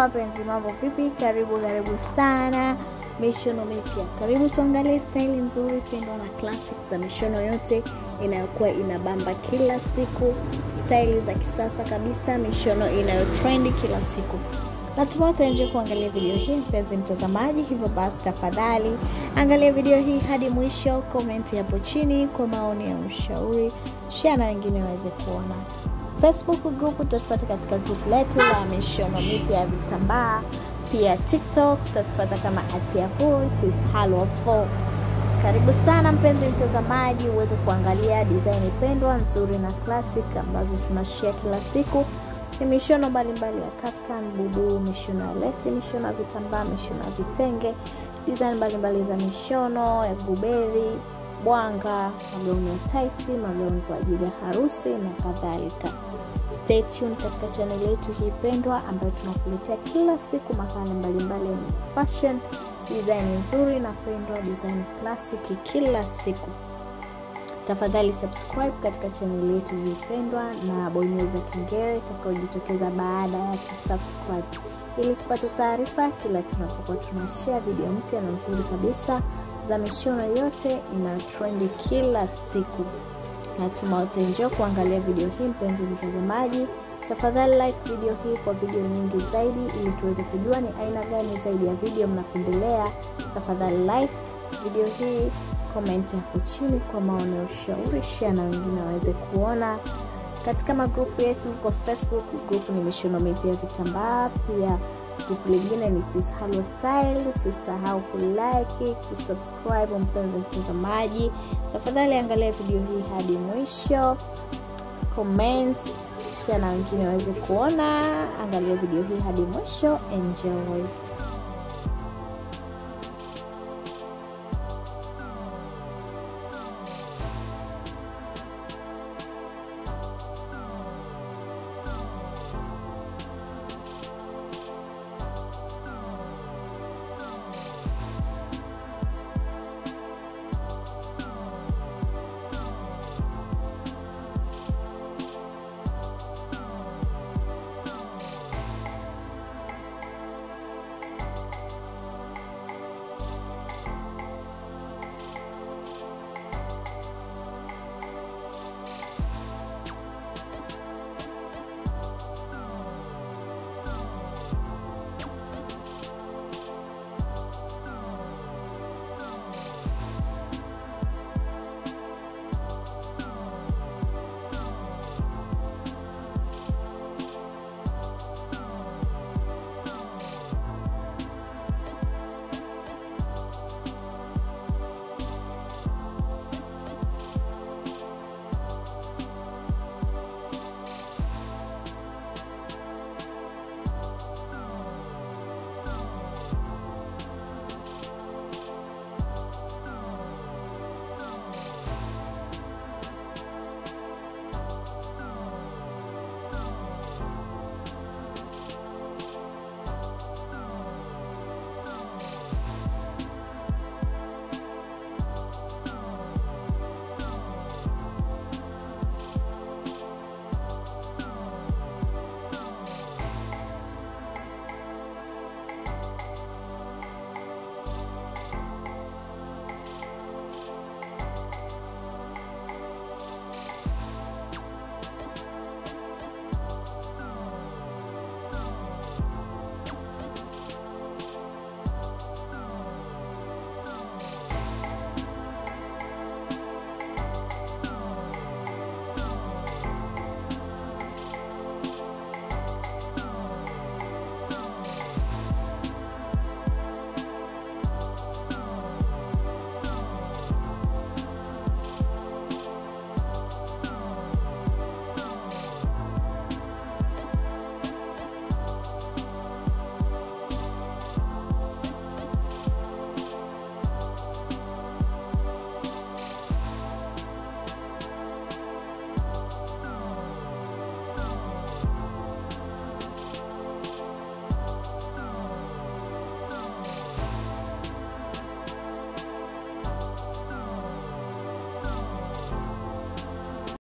wapenzi, mambo vipi? Karibu karibu sana mishono mipya. Karibu tuangalie staili nzuri pendwa na classic za mishono yote inayokuwa inabamba kila siku, staili za kisasa kabisa, mishono inayotrendi kila siku. Natumai utaenjoy kuangalia video hii mpenzi mtazamaji, hivyo basi tafadhali angalia video hii hadi mwisho, komenti hapo chini kwa maoni ya ushauri, share na wengine waweze kuona. Facebook group utatupata katika group letu la mishono mipya ya vitambaa. Pia TikTok utatupata kama at yahoo it is halwa 4. Karibu sana mpenzi mtazamaji, uweze kuangalia design pendwa nzuri na classic ambazo tunashare kila siku. Ni mishono mbalimbali ya kaftan, bubu, mishono ya lesi, mishono ya vitambaa, mishono ya vitenge, design mbalimbali za mishono ya guberi, bwanga, magauni ya taiti, magauni kwa ajili ya harusi na kadhalika. Stay tuned katika channel yetu hii pendwa ambayo tunakuletea kila siku makala mbalimbali yenye fashion, design nzuri na pendwa, design classic kila siku. Tafadhali subscribe katika channel yetu hii pendwa na bonyeza kengele itakayojitokeza baada ya kusubscribe ili kupata taarifa kila tunapokuwa tunashare video mpya na nzuri kabisa za mishono yote ina trendi kila siku. Natumai utaenjoy kuangalia video hii mpenzi mtazamaji. Tafadhali like video hii kwa video nyingi zaidi, ili tuweze kujua ni aina gani zaidi ya video mnapendelea. Tafadhali like video hii, comment hapo chini kwa maoni ya ushauri, share na wengine waweze kuona. Katika magrupu yetu kwa Facebook, grupu ni mishono mipya ya vitambaa, pia grupu lingine ni Tis Halwa Style. Usisahau kulike, kusubscribe mpenzi mtazamaji. Tafadhali angalia video hii hadi mwisho, comments, share na wengine waweze kuona. Angalia video hii hadi mwisho, enjoy.